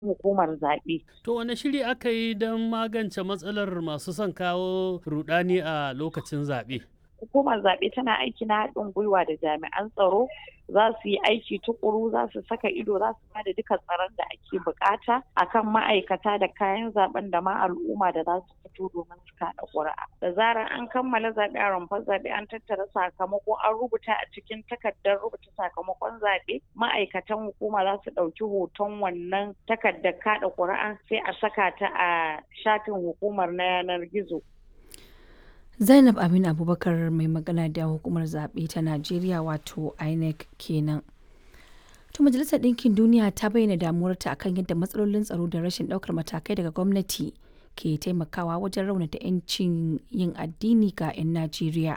hukumar zaɓe. To wane shiri aka yi don magance matsalar masu son kawo rudani a lokacin zaɓe? Hukumar zaɓe tana aiki na haɗin gwiwa da jami'an tsaro za su yi aiki tukuru za su saka ido za su bada duka tsaron da ake bukata akan ma'aikata da kayan zaben da ma al'umma da za su fito domin su kaɗa ƙuri'a. Da zarar an kammala zaɓe a rumfar zaɓe an tattara sakamako an rubuta a cikin takardar rubuta sakamakon zaɓe ma'aikatan hukuma za su ɗauki hoton wannan takardar kaɗa ƙuri'a sai a saka ta a shafin hukumar na yanar gizo. Zainab Aminu Abubakar mai magana da hukumar zaɓe ta Najeriya wato INEC kenan. To Majalisar Ɗinkin Duniya ta bayyana damuwarta akan yadda matsalolin tsaro da rashin ɗaukar matakai daga gwamnati ke taimakawa wajen raunata 'yancin yin addini ga 'yan Najeriya.